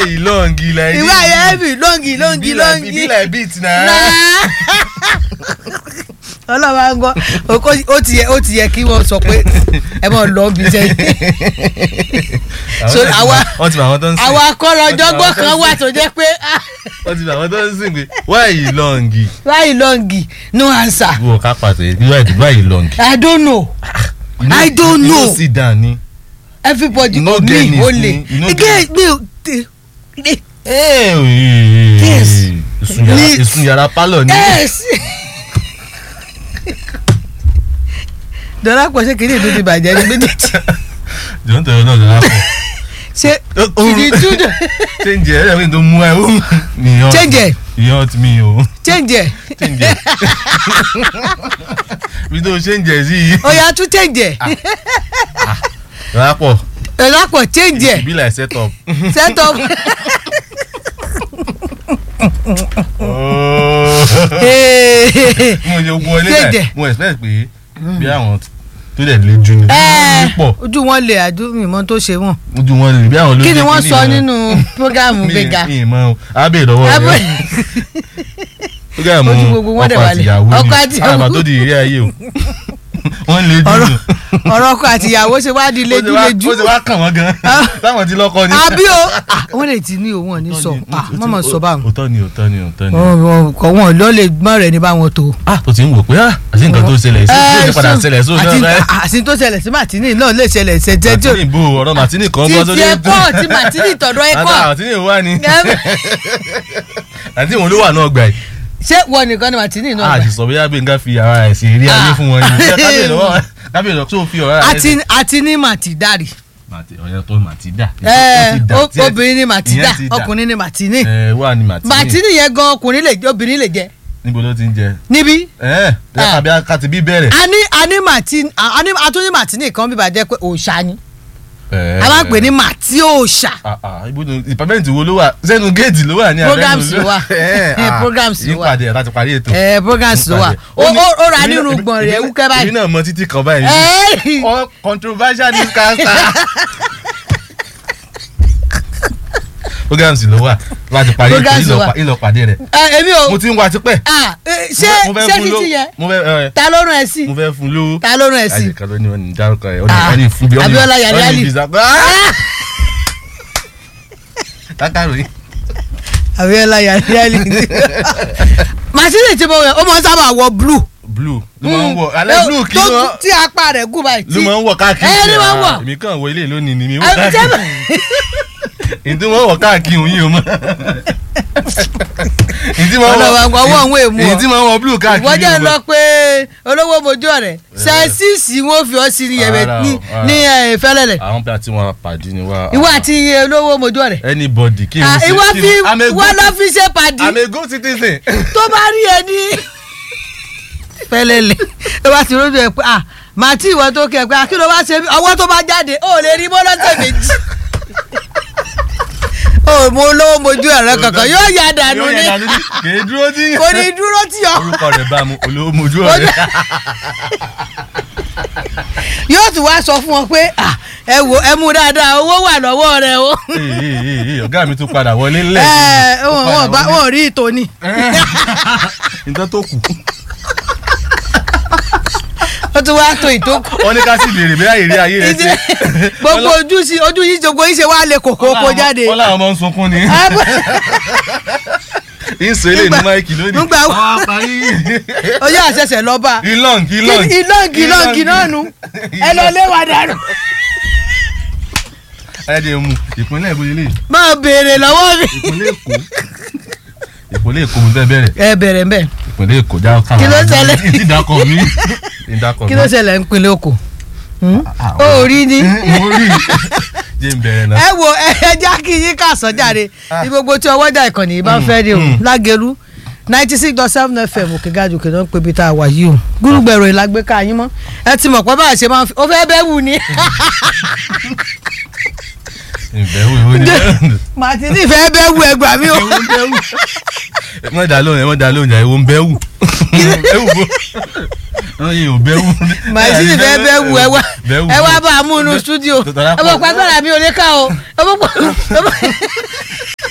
yìí lọ́ǹgì like ìwé ayé ẹ̀bì lọ́ngì lọ́ngì lọ́ngì be like beat na. ọlọ́wà ń gbọ́ Oko- ó ti yẹ ó ti yẹ kí wọ́n sọ pé ẹ mọ̀ lọ́ọ́ bí sẹ́yìn so àwa wọ́n ti mọ àwọn tó ń sìn. àwa akọ́lọ́jọ́gbọ́n kan wà tó jẹ́ pé ah, wọ́n ti mọ àwọn tó ń sìn pé why yìí lọ́ǹgì. why lọ́ngì no answer wọ́n ká pàtó yìí why why yìí lọ́ǹgì. I don't know You know- I don't you know. know sit down ni. everybody You no go get me it, only you no again me o te- yes. Ni- ìsun yàrá pálọ̀ ni. yes dọ́là pọ̀ ṣé kìíní ìlú ti bàjẹ́ ní méjèèjì jọ̀ọ́ tẹ̀lé náà lọ́la pọ̀. ṣé kìíní túdọ̀ change ẹ̀ ẹ̀rọ tó mú ẹ ó nìyàn. change ẹ̀ ìyàn ti mi o. change ẹ̀ change ẹ̀. bí tó change ẹ̀ sí yìí. ó yá tún change ẹ̀ lọ́la pọ̀ dọ́là pọ̀ change ẹ̀ be like set up. set up mo ṣe wọlé Change báyìí ẹ̀. mo expect pé bí àwọn tó dẹ̀ lé jù ní ẹ̀ pọ̀ ojú wọn lè àdúrà ìmọ̀ tó ṣe wọn ojú wọn lè bí àwọn ló kí ni jẹ́ wọ́n kíní sọ wọn. nínú programu Mi- gbẹ̀gà mi ì mọ̀ o abẹ́ ìdọ́wọ́ Abẹ́- rẹ̀ program Ojú gbogbo wọn dẹ̀ ọkọ wà àti lẹ̀. ìyàwó Ọkọ ni àti ìyàwó. àgbà tó di ìrírí ayé o wọ́n lè jù ọ̀rọ̀ nù. ọ̀rọ̀ ọkọ àti ìyàwó ṣe wá di Ó ṣe wá- lejúlejú ó ṣe wá kàn wọ́n gan táwọn ti lọ́kọ ni. àbí o ah, wọ́n lè ti ní òun ò ní sọ ah, mọ̀mọ́ sọ báwọn òótọ́ ni òótọ́ ni òótọ́ ni. kọ̀ wọ́n lọ lè gbọ́n rẹ̀ ní báwọn tó. ah tó ti ń wò pé ah àti nǹkan tó ṣẹlẹ̀ sí tó ti padà ṣẹlẹ̀ sí àti òótọ́ àti tó ṣẹlẹ̀ sí màtínì náà lè ṣẹlẹ̀ ṣẹjẹ tí ò Martini bò ọ̀rọ̀ Martini kan ti bọ́ ti sórí ẹ̀kọ́ ti màtínì tọ̀dọ̀ ẹ̀kọ́ Martini wà ní àti ìwọ̀n ló wà náà gbà yìí. ṣé wọ nìkan ni màtínì náà a gbà ti sọ bóyá Gbénga fi ara ẹ̀ sí eré ayé fún wọn yìí kábíyèsí lọ́wọ́ kábíyèsí lọ́wọ́ tó fi ọ̀rọ̀ rẹ̀ àti àti ní màtídárì ọ̀yẹ́ tó Màtídà. ẹ obìnrin ní màtídà Ìyẹn ti dà. ọkùnrin ní màtínì ẹ wà ní Màtínì màtínì yẹn gan ọkùnrin lè jẹ obìnrin lè jẹ níbo ló ti ń jẹ. níbí ẹ ẹ Ah. kábí káti bí bẹ̀rẹ̀. a ní a ní màtínì a ní atúní màtínì kan bíbá jẹ pé òòṣà ni a máa ń pè ní màtí òòṣà ibùdó ìpàmẹ́ǹtì wo ló wà sẹ́nu géètì ló wà ní abẹ́nu Programs ló wà. Programs ló wà. ìpàdé ẹ̀ láti parí ètò. ẹ programs ló wà ó ó ó ra nínú gbọ̀n rẹ̀ wúkẹ́ èmi báyìí náà mọ títí kan báyìí. ẹ All controversial newscaster. programs ló wà láti parí ètò Programs ló wà. ìlọ- ìlọ pàdé rẹ̀. ẹ èmi ò mo ti ń wa tipẹ́. ah eh, ṣé Mo fẹ́ ṣé fún ló- títí yẹn mo fẹ́ ẹ, ta ló rán ẹ sí mo fẹ́ fún lówó. ta ló rán ẹ sí àyè kan ló ní wọn ní dárúkọ ẹ Ah, ọdún fún bí Abíọ́lá Yàríyàlì. látàrí Abíọ́lá Yàríyàlì màtínì tí mo wẹ̀ ó máa ń sábà wọ blue blue ló máa ń wọ alẹ́ blue kí tó- wọ́n tí apá rẹ̀ gùn báyìí ló máa ń wọ káàkiri ẹ ní máa ń wọ. Ah, èmi kàn wọ ilé lónìí ni mi wọ Ẹ, káàkiri jẹ́- èyí tí wọ́n wọ káàkiri òun yìí o mọ́ èyí tí wọ́n Ọ̀nà wa- ọwọ́ òun èèmù ọ. èyí tí wọ́n wọ blue káàkiri wọ́n jẹ́ o lọ mọ́. pé olówó mojú ọ̀rẹ́ sẹ́ẹ̀sìsì wọn fi ọ́ sí ní yẹ̀mẹ̀ Rárá o, ní rárá. ní ẹ̀, fẹ́lẹ́lẹ̀ àwọn bí a ti wọn pàdé ni wá. ìwọ àti olówó mojú ọ̀rẹ́ anybody kí n Ah, ṣe ìwọ kí fi n- I'm a wọ́n good lọ fi ṣe pàdé I'm a good citizen. tó bá rí ẹ ní fẹ́lẹ́lẹ̀ tó bá ti rójú ẹ pé ah màtí ìwọ tó kẹ pé ah, kí ló bá ṣe bí ọwọ́ tó bá jáde ó lè rí bọ́lọ́tẹ̀ méjì ó mo olówó mojú ọ̀rẹ́ kankan yóò yà dànù Yóò ní yẹ dànù ní kì í dúró tí. kò ní dúró tì ọ́ orúkọ rẹ̀ bá mu olówó mojú ọ̀rẹ́. yóò tún wá sọ fún wọn pé ah, ẹ wo ẹ mú dáadáa owó wà lọ́wọ́ rẹ o. Ee, ee, ee, ee, ọ̀gá mi tún padà wọlé ńlẹ̀. ẹ Ó wọn padà wọn bá wọlé. wọn rí ìtòní. nǹkan tó kù. ó tún wá tó ìtókù. wọ́n ní ká sì béèrè bí àyèrè ayé rẹ̀ ṣe. gbogbo ojú sí ojú yìí gbogbo yìí ṣe wá lè kòkó kó jáde. wọ́n láwọn ọmọ ń sunkún ni. ìsọ ilé ní máìkì lónìí. nígbà wo- Àwọn parí. ojú àṣẹṣẹ lọ́ba. ìlọ́ǹg ìlọ́ǹg. ìlọ́ǹgì ìlọ́ǹgì náà nu ẹ lọ lé wa dànù. ẹ̀ẹ́dẹ̀ mu ìpínlẹ̀ èbó ilé máa béèrè lọ́wọ́ mi. ìpínlẹ̀ èkó ìpínlẹ̀ èkó mo fẹ́ bẹ̀rẹ̀ ẹ bẹ̀rẹ̀ mbẹ́ ìpínlẹ̀ èkó já káwọn. Kí ló ṣẹlẹ̀? ìdí ìdákọ̀ mi. ìdákọ̀ kí mi. ló ṣẹlẹ̀ ń pinlẹ̀ oko. Ah, ó rí ni. mo rí jẹ́ ń bẹ̀rẹ̀ náà. ẹ wo ẹ já kí yín ká sọ jáde Ah. ní gbogbo tí ọwọ́jà ìkànnì yìí bá ń fẹ́ rí o mm. lágẹ̀rú ninety six dot seven fm òkè gàdù kìnnà ń pebi tá a wà yìí o gúrúgbẹ̀rọ ìlágbé ká yín mọ́ ẹ ti mọ̀ pé bá a ṣe máa ń fi ó fẹ́ bẹ́ẹ̀ wù ni ìbẹ̀wò ìwé ni. màtínì fẹ́ bẹ́ẹ̀ wù ẹgbà mi o ewu ń bẹ́wù. ẹ mọ̀ dá lóhùn ẹ mọ̀ dá lóhùn jà ewu ń bẹ́wù. ewu bo. wọ́n yìí ò bẹ́wù. màtínì fẹ́ bẹ́ẹ̀ wù ẹ wá Bẹ́wù. ẹ wá bá a mú inú stúdíò Tọ́tọ́ lápò. ẹ bọ̀ pàgbára mi ò lè ká o ẹ bọ̀ pọ̀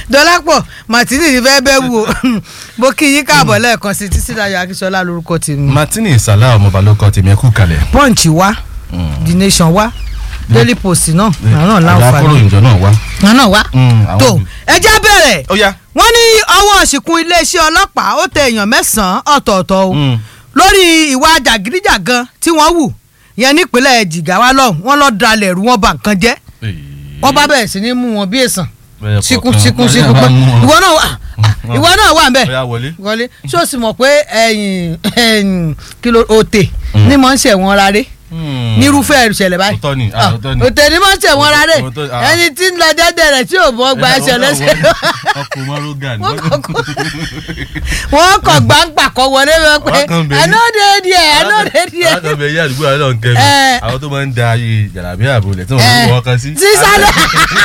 dọ́lápọ̀ martini ní fẹ́ bẹ́ wù ó mo kí yín káàbọ̀ lẹ́ẹ̀kan sí títí dayo akíṣọlá lórúkọ tèmi martini salah ọmọọba ló kọ tèmi ẹ kú kalẹ̀. punch wá the nation wá daily post náà àwọn náà àlàkóró láǹfààní ìjọ náà wá. àwọn náà wá Mm, àwọn tó òbí. ẹ jẹ́ bẹ̀rẹ̀ ó yá. wọ́n ní ọwọ́ ṣìkún iléeṣẹ́ ọlọ́pàá ó tẹ èèyàn mẹ́sàn-án ọ̀tọ̀ọ̀tọ̀ o Mm. lórí ìwà jàgídíjàgan tí wọ́n wù yẹn nípínlẹ̀ jìgáwá lọ́hùn wọ́n lọ́ọ́ dalẹ̀ rú wọn bà nǹkan jẹ́ wọ́n bá bẹ̀rẹ̀ sí ní mú wọn bí èsàn síkún síkún síkún pé ìwọ náà wà ìwọ náà wà nbẹ ó yá wọlé. wọlé ṣé o sì mọ̀ pé ẹ̀yìn ẹ̀yìn kìlò òtè ní mọ̀ ń ṣẹ̀wọ̀n rárẹ̀ nírúfẹ́ ìṣẹ̀lẹ̀ báyìí Òótọ́ ni, ah, òótọ́ ni. òtè ní mọ̀ ń ṣẹ̀wọ̀n rárẹ̀ Òótọ́- ah. ẹni tí ń lọ dẹ́dẹ̀ rẹ̀ tí ò bọ́ gba ẹsẹ̀ lẹ́sẹ̀ ọkọ̀ mọ́rógà ni. Wọ́n kọ̀- wọ́n kọ̀ gbàǹgbà kọ wọlé wọn pé Wọ́n kàn bẹ̀ ní- ànóde díẹ̀ ànóde díẹ̀ látọ̀ bẹ̀ yí àdúgbò àlọ́ nkẹ́ mi Eh. àwọn tó máa ń da ayé jàlábí àbúlẹ̀ tí wọ́n Eh. ń wọ́ kan sí. sísálẹ̀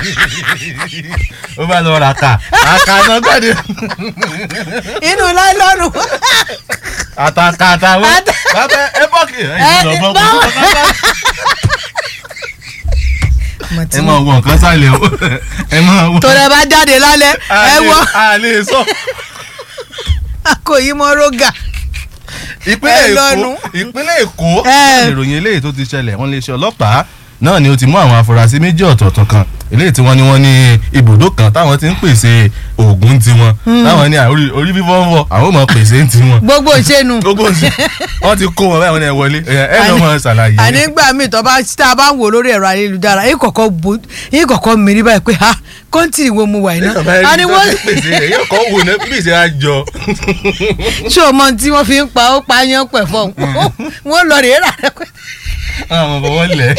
ó bá lọ ra ká àká náà gbàdé inú láìlọ́nù àtàkà àtàwọn Àtà- bàbá ẹ bọ́ọ̀kì ẹ Eh, ìlú ọgbọ́n báwo- kò tó ẹ máa wọ nǹkan sálẹ̀ o ẹ máa wọ. torí ẹ bá jáde lálẹ́ ẹ wọ a lè sọ àkòyí mọ́ rógà ìpínlẹ̀ ẹ èkó lọ́nu. ìpínlẹ̀ èkó Eh. náà ni ìròyìn eléyìí tó ti ṣẹlẹ̀ wọ́n lè ṣe ọlọ́pàá náà ni ó ti mú àwọn afurasí méjì ọ̀tọ̀ọ̀tọ̀ kan eléyìí tí wọ́n ní wọ́n ní ibùdó kan táwọn ti ń pèsè oògùn tiwọn táwọn ní orí orí fífọ́ ń wọ àwọn ò mọ̀ pèsè ń tiwọn gbogbo ìṣẹ́nu gbogbo ǹsẹ̀ wọ́n ti kó wọn báyìí wọ́n ní ẹ wọlé ẹ ẹ lọ́ mọ̀ ṣàlàyé. ànígbà míì tó bá tá a bá ń wò lórí ẹ̀rọ ayélujára yín kọ̀kọ́ bo yín kọ̀kọ́ mìírí báyìí pé ha kọ́ńtì wo mu wà iná a ní wọ́n pèsè ẹ̀ yóò kọ́ wò ní bí ìṣe àjọ. ṣé o mọ tí wọ́n fi ń pa ó pa yán pẹ̀ fọ́ wọ́n lọ rèé rà rẹ pé àwọn ọmọ wọn lẹ̀.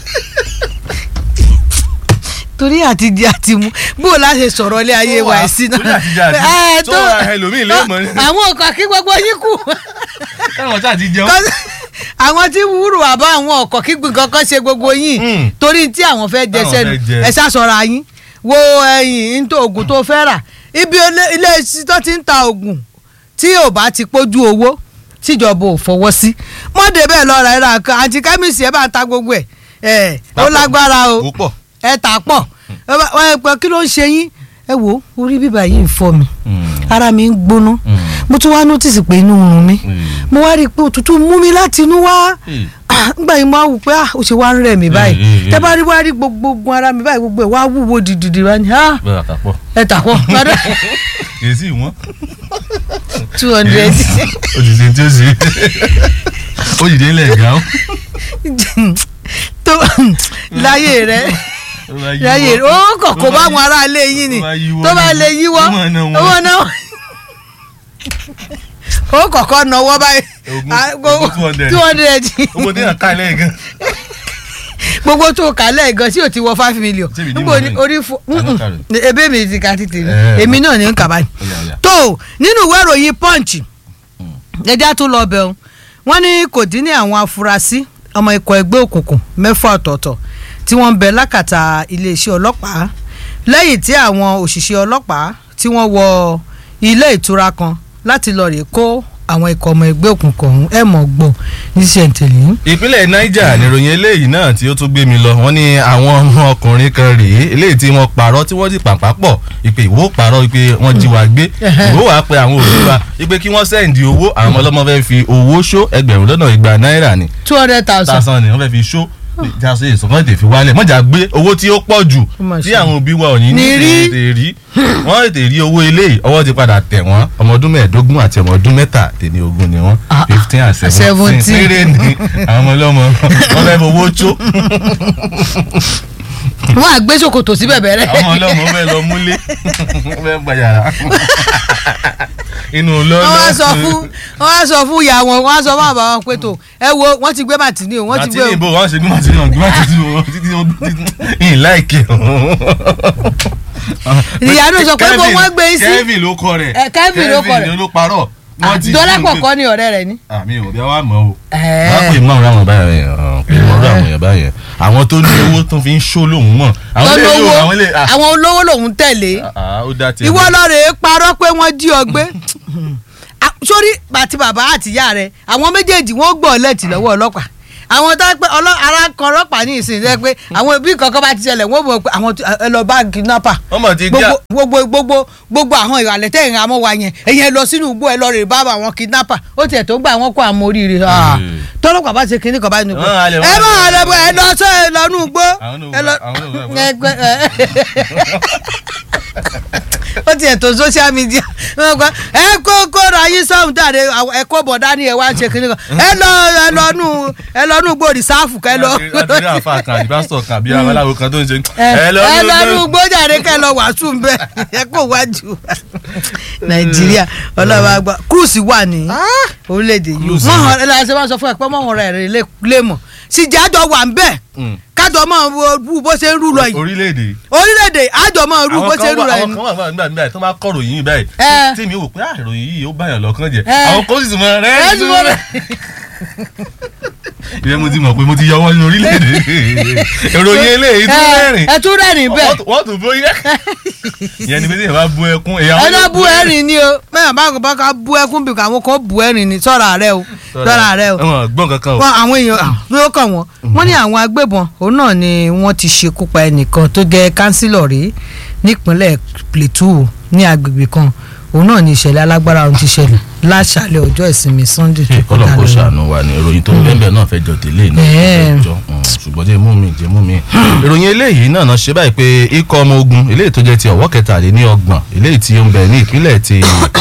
torí àti di àti mu bó o láṣẹ sọ̀rọ̀ ilé ayé wa ẹ̀ sí náà torí àti di àti mu. Ẹ, tó ra ẹlòmíì lé mọ́ ní. àwọn ọkọ̀ kí gbogbo yín kù káwọn tá a ti jẹun. Kọ́- àwọn tí wúrù àbá àwọn ọkọ̀ kígbìn kankan ṣe gbogbo yín Mm. torí tí àwọn fẹ́ jẹ Táwọn sẹ́nu fẹ́ jẹ. ẹ ṣàṣọra yín wo ẹyìn nítorí oògùn tó fẹ́ rà ibi ilé- ilé iṣẹ́ tó ti ń ta oògùn tí ò bá ti pójú owó tíjọba ò fọwọ́ sí mọ́dé bẹ́ẹ̀ lọ́ra ẹ̀rọ kan àti kẹ́míìsì ẹ̀ bá ń ta gbogbo ẹ̀ ẹ̀ ó lágbára o ó pọ̀. ẹ tà pọ̀ ẹ pẹ́ kí ló ń ṣe yín ẹ wo orí bíbá yìí ń fọ́ mi ara mi ń gbóná mo tún wá nọ́tìsì pé inú ń run mi mo wá rí i pé òtútù mú mi láti inú wá Ah, ngbà yìí mo á wù pé ah, ó ṣe wá ń rẹ̀ mí báyìí Eh, eh, tẹ́ eh. bá rí wá rí gbogbo ogun ara mi báyìí gbogbo ẹ̀ wá wúwo dìdìdì wá ní ah, bẹ́ẹ̀ àtàpọ̀. ẹ tà pọ̀ èsì wọn. two hundred òṣìṣẹ́ tí ó ṣe ó dìde ilẹ̀ ẹ̀gá ó. tó láyé rẹ láyé rẹ ó kàn kó bá àwọn ará ilé yín ni tó bá lè yíwọ́ owó náà ó kọ̀kọ́ náwó báyìí Ogún- Ah, ogún 200. two hundred owó tí yàn ká ilé gan. gbogbo tó kà lẹ́ẹ̀gan sí ò ti wọ five million Ṣé èmi ní níbo mọ̀ ni lẹ́yìn? orí fún Ta ló kà rẹ̀? ebe mi ti ka títì mi Eh, èmi náà ní ń kà báyìí Ó yá, ó yá. tó nínú ìwé ìròyìn punch ẹja tó lọ bẹ̀ ọ́n wọ́n ní kò dín ní àwọn afurasí ọmọ ikọ̀ ẹgbẹ́ òkùnkùn mẹ́fà ọ̀tọ̀ọ̀tọ̀ tí wọ́n ń bẹ lákàtà iléeṣẹ́ ọlọ́pàá lẹ́yìn tí àwọn òṣìṣẹ́ ọlọ́pàá tí wọ́n wọ ilé ìtura kan láti lọ rè kó àwọn ikọ̀ ọmọ ẹgbẹ́ òkùnkùn ọ̀hún ẹ̀ mọ̀ gbọ̀n ní sẹ̀ǹtẹ̀lì. ìpínlẹ̀ niger níròyìn eléyìí náà tí ó tún gbé mi lọ wọ́n ní àwọn ọmọ ọkùnrin kan rèé eléyìí tí wọ́n parọ́ tí wọ́n ti pàpà pọ̀ ìpè ìwó parọ́ ìpè wọ́n jí wa gbé ìwó wàá pe àwọn òbí wa ìpè kí wọ́n sẹ́ǹdì owó àwọn ọmọ ọlọ́mọ fẹ́ fi owó ṣó ẹgbẹ̀rún lọ́nà igba náírà ni two hundred thousand. tásán ni wọ́n fẹ́ fi ṣó jáde ìsọ̀kan ètè fi wálẹ̀ mọ̀jà gbé owó tí ó pọ̀ jù Ó mà tí ṣe. àwọn òbí wa ò ní ní Ní rí. tètè rí wọ́n tètè rí owó eléyìí ọwọ́ ti padà tẹ̀ wọ́n ọmọ ọdún mẹ́ẹ̀ẹ́dógún àti ọmọ ọdún mẹ́tàdínní ogún ni wọ́n Ah, fifteen and seventeen seventeen. péré ni àwọn ọmọ ọlọ́mọ wọ́n fẹ́ fowó tó wọ́n á gbé ṣòkòtò síbẹ̀ bẹ̀rẹ̀. àwọn ọlọ́mọ fẹ́ lọ múlé wọ́n fẹ́ gba yàrá inú lọ́lọ́ wọ́n wá sọ fún wọ́n wá sọ fún ìyá wọn wọ́n wá sọ fún àbá wọn pé tó ẹ wo wọ́n ti gbé màtínì o wọ́n ti àti gbé ní ìbò wọn ṣe gbé màtí náà gbé màtí tí wọn títí wọn ìyìn láìkè Ìyá náà sọ pé bó wọ́n gbé sí. Kevin ló kọ rẹ̀ Eh, Kevin ló kọ rẹ̀. Kevin ló parọ́ wọ́n ti dọ́lápọ̀ kọ́ ni ọ̀rẹ́ rẹ̀ ni. àmì ò bí wàá mọ̀ o Ẹ̀ẹ́. wọ́n pè mọ́ ọ̀rọ̀ àwọn báyẹn hàn pé mọ́ ọ̀rọ̀ àwọn yẹn báyẹn àwọn tó ní owó tó fi ń ṣó lòun mọ̀ àwọn ilé lọ́nà yóò owó àwọn ilé ah, àwọn olówó lòun tẹ̀lé ah, ó dá tiẹ̀ ìwọ lọ́ọ̀rẹ́ parọ́ pé wọ́n jí ọ gbé Ah, sórí àti bàbá àti ìyá rẹ̀ àwọn méjèèjì wọ́n gbọ́ lẹ́tì lọ́wọ́ ọlọ́pàá àwọn tó pé ọlọ́- ara kan ọlọ́pàá ní ìsìn jẹ́ pé àwọn bí kankan bá ti ṣẹlẹ̀ wọ́n mọ̀ pé àwọn tí- ẹ lọ bá kidnapper wọ́n mọ̀ ti já gbogbo gbogbo gbogbo gbogbo àwọn ìrànlẹ́ tẹ̀ ìrìn àmọ́ wa yẹn ẹ̀yẹn lọ sínú igbó ẹ lọ rè bá àwọn kidnapper ó tiẹ̀ tó gbà wọ́n kó àwọn oríire Mm. tọ́lọ́pàá bá ṣe kinní kan báyìí nìkan Wọ́n á lè- ẹ wọ́n á máa lè- lọ ẹ lọ sọ ẹ lọ nú igbó Àwọn náà ẹ lọ àwọn náà wọ́n- ẹ gbẹ- ẹ- ó tiẹ̀ tó social media wọ́n gbọ́ ẹ kó kó ra yín sọ́hún dáre ẹ kó bọ̀ dání ẹ wá ṣe kinní kan ẹ lọ ẹ lọ nú ẹ lọ nú igbó rìsáàfù kẹ lọ láti rí àfa kan àbí pásítọ̀ kan àbí abaláwo kan tó ń ṣe ẹ lọ ní nú gbójàre kẹ lọ wàásù ń bẹ ẹ kó wájú nàìjíríà ọlọ́wọ́ àgbà cruise wà ní orílẹ̀-èdè yìí Cruise wọ́n ni. hàn ẹ lọ́wọ́ ṣe máa sọ fún ẹ pé mọ́ wọn rẹ̀ rẹ̀ lé mọ̀ síjà àjọ wà ń bẹ̀ kájọ mọ̀ wo bó ṣe ń rú lọ yìí orílẹ̀-èdè orílẹ̀-èdè àjọ mọ̀ rú bó àwọn ṣe ń kan rú wà lọ àwọn yìí kan wà nígbà nígbà tó máa kọ́ ròyìn yìí báyìí Ẹ. tí mi wò pé ah ìròyìn yìí ó báyàn lọ́kàn jẹ́ Ẹ. àwọn kan sì tún mọ rẹ́ ẹ ti mọ̀ rẹ̀ ìyẹn mo ti mọ̀ pé mo ti yọwọ́ ní orílẹ̀-èdè ìròyìn eléyìí tún rẹ́rìn ẹ tún rẹ́rìn bẹ́ẹ̀ wọ́n tún bóyá ìyẹn ni bí tí bá bú ẹkún èyàn ẹ náà bú ẹ̀rín ni o mẹ́rin bá kò bá ká bú ẹkún bí àwọn kan bú ẹ̀rín ni sọ́ra rẹ o sọ́ra rẹ o ẹ̀wọ̀n gbọ́n kankan o wọn àwọn èèyàn ló kàn wọ́n wọ́n ní àwọn agbébọn òun náà ni wọ́n ti ṣekú pa ẹnìkan tó jẹ́ kánsílọ̀ rí nípínlẹ̀ Plateau ní agbègbè kan òun náà ni ìṣẹ̀lẹ̀ alágbára ohun ti ṣẹlẹ̀ láṣàlẹ̀ ọjọ́ ìsinmi Sunday tó kọ́lọ̀ kó lọ. ṣàánú wa ni ìròyìn tó ń bẹ́ẹ̀ náà fẹ́ jọ tẹ́lẹ̀ náà Ẹ̀ẹ́. fẹ́ jọ mm, ṣùgbọ́n jẹ́ mú mi jẹ́ mú mi. ìròyìn eléyìí náà náà ṣe báyìí pé ikọ̀ ọmọ ogun eléyìí tó jẹ́ ti ọ̀wọ́ kẹtàléní ọgbọ̀n eléyìí tí ó ń bẹ ní ìpínlẹ̀ ti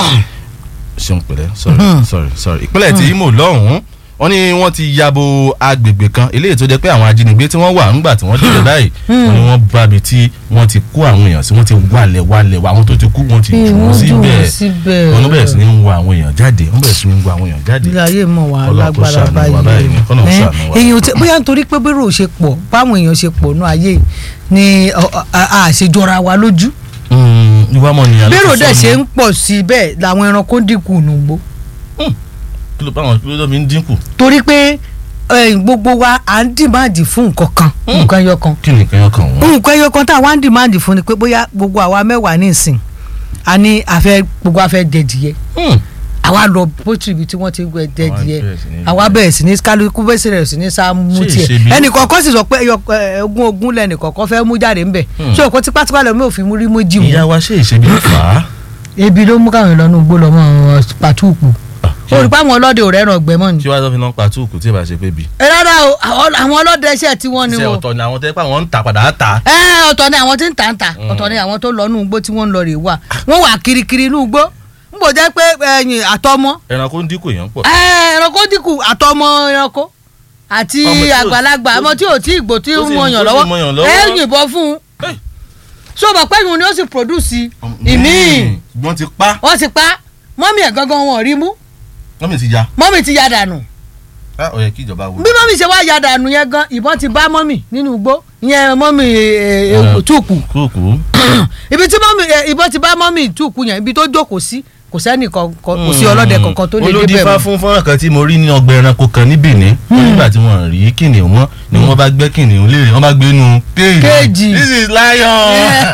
ṣeun pẹ̀lẹ́ sorry sorry sorry ìpínlẹ̀ ti Imo lọ́hùn-ún wọ́n ní wọ́n ti yabo agbègbè kan eléyìí tó jẹ́ pé àwọn ajínigbé tí wọ́n wà ńgbà tí wọ́n débẹ̀ báyìí wọ́n ní wọ́n bá bi tí wọ́n ti kó àwọn èèyàn sí wọ́n ti wálẹ̀ wálẹ̀ wá àwọn tó ti kú wọ́n ti jù wọ́n síbẹ̀ síbẹ̀ wọ́n bẹ̀rẹ̀ sí ní ń wo àwọn èèyàn jáde wọ́n bẹ̀rẹ̀ sí ní ń wo àwọn èèyàn jáde ilé ayé mọ̀ wá Ọlọ́run kó lágbára ṣàánú wa báyìí ni, kọ́lọ́run báyìí ṣàánú wa. èèyàn tí bóyá nítorí pé bérò ṣe pọ̀ báwọn èèyàn ṣe pọ̀ náà ayé ni ọ- ọ- a- a ṣe jọra wa lójú ìwà mọ̀ nìyà ló bérò ti dẹ̀ sọnù. ṣe ń pọ̀ sí bẹ́ẹ̀ làwọn ẹranko ń dínkù nùgbó kí ló báwọn kí ló fi ń dínkù torí pé eh, gbogbo wa à ń dìmáàdì fún nǹkan kan nǹkan ẹyọ kan kí nìkan yọ kàn wọ́n. nǹkan ẹyọ kan tá a wá ń dìmáàdì fún ni pé bóyá gbogbo àwa mẹ́wàá ní ìsìn a ní àfẹ́ gbogbo afẹ́ jẹdìyẹ àwa lọ bótú ibi tí wọ́n ti ń gbẹ jẹdìyẹ bẹ̀rẹ̀ sí ní àwa bẹ̀rẹ̀ sí ní kálukú bẹ̀rẹ̀ sí ní sá mú Ṣé tiẹ̀ ìṣebí- ẹnì kọ̀ọ̀kan sì sọ pé ẹyọ ẹ, ogún ogún lẹ́nì kọ̀ọ̀kan fẹ́ mú jáde ńbẹ̀ ṣé òkú tipátipá lọ́mọ òfin mú rí mú jì ìyá wọ́n wa ṣe ìṣebí ló fà á. ebi ló mú káwọn ìlànà ògbó lọ́mọ pàtúùkù ó rí pé àwọn ọlọ́dẹ ò rẹ́ràn ọgbẹ́ mọ́ ni. tí wàá tó fi náà pa túùkù tí ì bá ṣe pé bi. ẹ rárá o àwọn àwọn ọlọ́dẹ iṣẹ́ tí wọ́n ni ṣe o ọ̀tọ̀ ni àwọn tẹ́ pé àwọn ń ta padà á ta. ẹ ọ̀tọ̀ ni àwọn tí ń tà ń tà ọ̀tọ̀ ni àwọn tó lọ nù igbó tí wọ́n ń lọ rè wà wọ́n wà kirikiri nù igbó n bò jẹ́ pé ẹ̀yìn àtọmọ ẹranko ń dínkù èèyàn pọ̀. ẹ, ẹranko dínkù àtọmọ ẹranko àti Ọmọ tí ò- àgbàlagbà ọmọ tí ò tí ìgbò tí tó ń sì- mọyàn tó sì lọ́wọ́ mọyàn lọ́wọ́. ẹ yìnbọn fún un Hey. so mọ̀ pé ìhun ni ó sì produce ìmíì wọ́n ti pa wọ́n ti pa mọ́mì ẹ̀ gangan wọn ò rí mú wọ́n mi ti ya. mọ́mì ti ya dànù á ó yẹ kí ìjọba wo. bí mọ́mì ṣe wá ya dànù yẹn gan ìbọn ti bá mọ́mì nínú igbó ìyẹn mọ́mì Eh. túùkù kúùkù. ibi tí mọ́mì ẹ, ìbọn ti bá mọ́mì túùkù yẹn ibi tó jókòó sí kò sẹ́nì kankan kò sí ọlọ́dẹ kankan tó lè débẹ̀ olódìfá mọ́. fún fọ́nrán kan tí mo rí ní ọgbà ẹranko kan ní Benin nígbà tí wọ́n rí kìnìún wọn ni wọ́n bá gbẹ́ kìnìún léèrè wọ́n bá gbé nu Kéèjì. this is lion.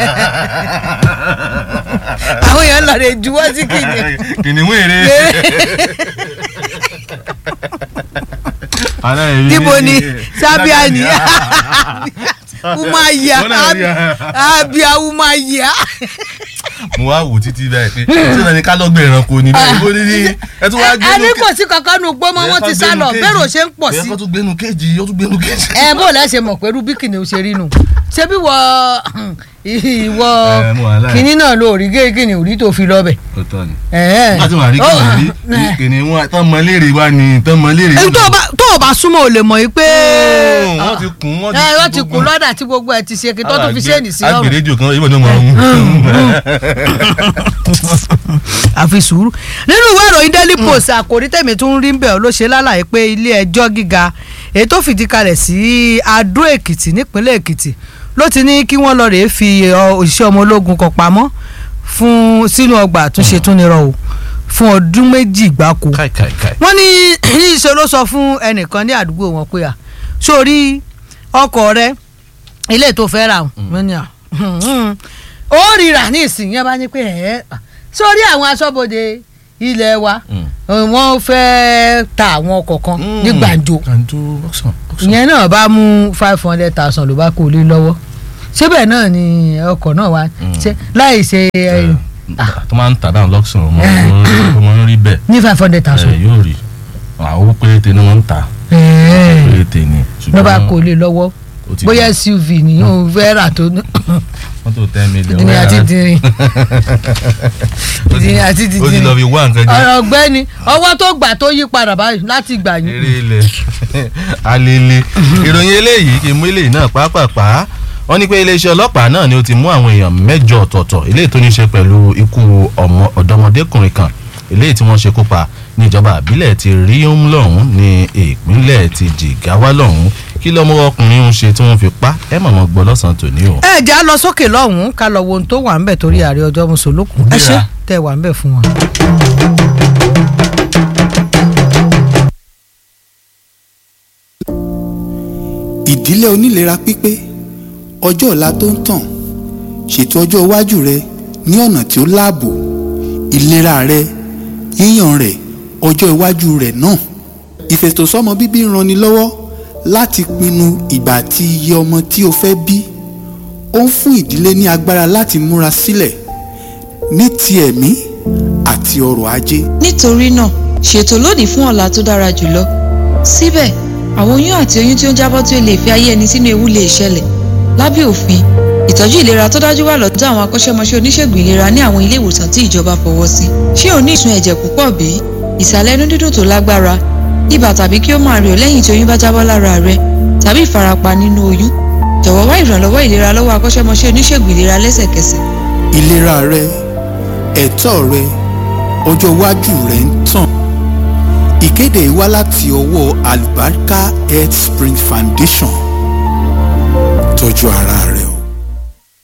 àwọn èèyàn lọ rè juwọ́ sí kìnìún. kìnìún èrè. níbo ni sábíà ni umaya Wọ́n náà rí a. abia umaya. mo wá wò títí báyìí pé ṣé náà ni ká lọ́gbẹ̀ ẹranko ni báyìí bó ní ní ẹ tún wá a gbénu ní kò sí kankan nu gbọ́mọ wọn ti sá lọ bẹ́ẹ̀ ò ṣe ń pọ̀ sí. ẹ kọ́ tún gbénu kéèjì ó tún gbénu kéèjì. ẹ bó lẹ ṣe mọ̀ pẹ̀lú bí kìnìún ṣe rí nu ṣé bí wọ ìwọ Ẹ, mo wà láì. kìnìún náà ló rí gé kìnìún rí tó fi lọ bẹ̀. kò tọ́ ni. ẹ nígbà tí wọ́n rí kìnìún rí ẹ. kìnìún wọn tán mọ léèrè wá ni tán mọ léèrè. èyí tó o bá tó o bá súnmọ́ o lè mọ̀ yìí pé wọ́n ti kún wọ́n ẹ wọ́n ti kún lọ́dà tí gbogbo ẹ̀ ti ṣe kí tó tún fi ṣéènì sí ọ̀run. agbèrèjò kan ìbọn ní ọmọ ọ̀hún. àfi sùúrù nínú ìwé ìròyìn daily post àkòrí tèmi tún rí bẹ́ẹ̀ ló ṣe lálàyé pé ilé ẹjọ́ gíga èyí tó fìdí kalẹ̀ sí adó èkìtì nípínlẹ̀ èkìtì ló ti ní kí wọ́n lọ rèé fi ọ, òṣìṣẹ́ ọmọ ológun kan pamọ́ fún sínú ọgbà àtúnṣe túnirọ̀ o fún ọdún méjì gbáko káì káì káì. wọ́n ní níṣẹ́ ló sọ fún ẹnìkan ní àdúgbò wọn pé à sórí ọkọ̀ rẹ ilé tó fẹ́ rà wọ́n ní à ó rira ní ìsìn yẹn bá ní pé ẹ̀ sórí àwọn aṣọ́bodè ilé wa Mm. wọ́n fẹ́ ta àwọn ọkọ̀ kan ní gbàǹjo gbàǹjo ọ̀sán. ìyẹn náà bá mú five hundred thousand ló bá kó lé lọ́wọ́ síbẹ̀ náà ni ọkọ̀ náà wá ṣe láì ṣe ẹ, ah, tó máa ń tà dáhùn lọ́sùn ọmọ ọmọ rí bẹ́ẹ̀ ní five hundred ẹ, thousand yóò rí àwọn owó péréte ni wọ́n ń tà péréte ni ló bá kó lé lọ́wọ́ ó ti bóyá gbọ́. suv ni ó fẹ́ rà tó ní wọ́n tó ten million dìrín àti dìrín Ó ti- dìrín àti ó ti dìrín lọ fi wá nǹkan jẹ ọ̀rọ̀ ọ̀gbẹ́ni ọwọ́ tó gbà tó yí padà báyìí láti gbà yín eré ilẹ̀ alele ìròyìn eléyìí kì í mú eléyìí náà pàápàá wọ́n ní pé iléeṣẹ́ ọlọ́pàá náà ni ó ti mú àwọn èèyàn mẹ́jọ ọ̀tọ̀ọ̀tọ̀ eléyìí tó ní í ṣe pẹ̀lú ikú ọmọ ọ̀dọ́mọdékùnrin kan eléyìí tí wọ́n ṣe kópa ní ìjọba àbílẹ̀ ti Riom lọ́hùn ní ìpínlẹ̀ ti Jigawa lọ́hùn kí lọ́mọ ọkùnrin ń ṣe tí wọ́n fi pa ẹ̀ mọ̀mọ́ gbọ́ lọ́sàn-án tòní o. ẹ já lọ sókè lọ́hùn-ún ká lọ wo ohun tó wà ń bẹ̀ torí ààrẹ ọjọ́ mùsùlùkùn ẹ ṣe Gbéra. tẹ wà ń bẹ̀ fún wọn. ìdílé onílera pípé ọjọ́ ọ̀la tó ń tàn ṣètò ọjọ́ iwájú rẹ ní ọ̀nà tí ó láàbò ìlera rẹ yíyàn rẹ ọjọ́ iwájú rẹ náà ìfètòsọ́mọ bíbí ń ranni lọ́wọ́ láti pinnu ìgbà àti iye ọmọ tí o fẹ́ bí ó ń fún ìdílé ní agbára láti múra sílẹ̀ ní ti ẹ̀mí àti ọrọ̀ ajé nítorí náà ṣètò lónìí fún ọ̀la tó dára jùlọ síbẹ̀ àwọn oyún àti oyún tí ó ń jábọ́ tí ó lè fi ayé ẹni sínú ewu lè ṣẹlẹ̀ lábẹ́ òfin ìtọ́jú ìlera tó dájú wà lọ́dọ̀ àwọn akọ́ṣẹ́mọṣẹ́ oníṣègùn ìlera ní àwọn ilé ìwòsàn tí ìjọba fọwọ́ sí ṣé o ní ìsun ẹ̀jẹ̀ púpọ̀ bí ìsàlẹ̀ inú dídùn tó lágbára ibà tàbí kí ó máa rẹ̀ ọ́ lẹ́yìn tí oyún bá jábọ́ lára rẹ tàbí ìfarapa nínú oyún jọ̀wọ́ wá ìrànlọ́wọ́ ìlera lọ́wọ́ akọ́ṣẹ́mọṣẹ́ oníṣègùn ìlera lẹ́sẹ̀kẹsẹ̀ ìlera rẹ ẹ̀tọ́ rẹ ọjọ́ iwájú rẹ ń tàn ìkéde yìí wá láti ọwọ́ Albarka Health Spring Foundation tọ́jú ara rẹ o.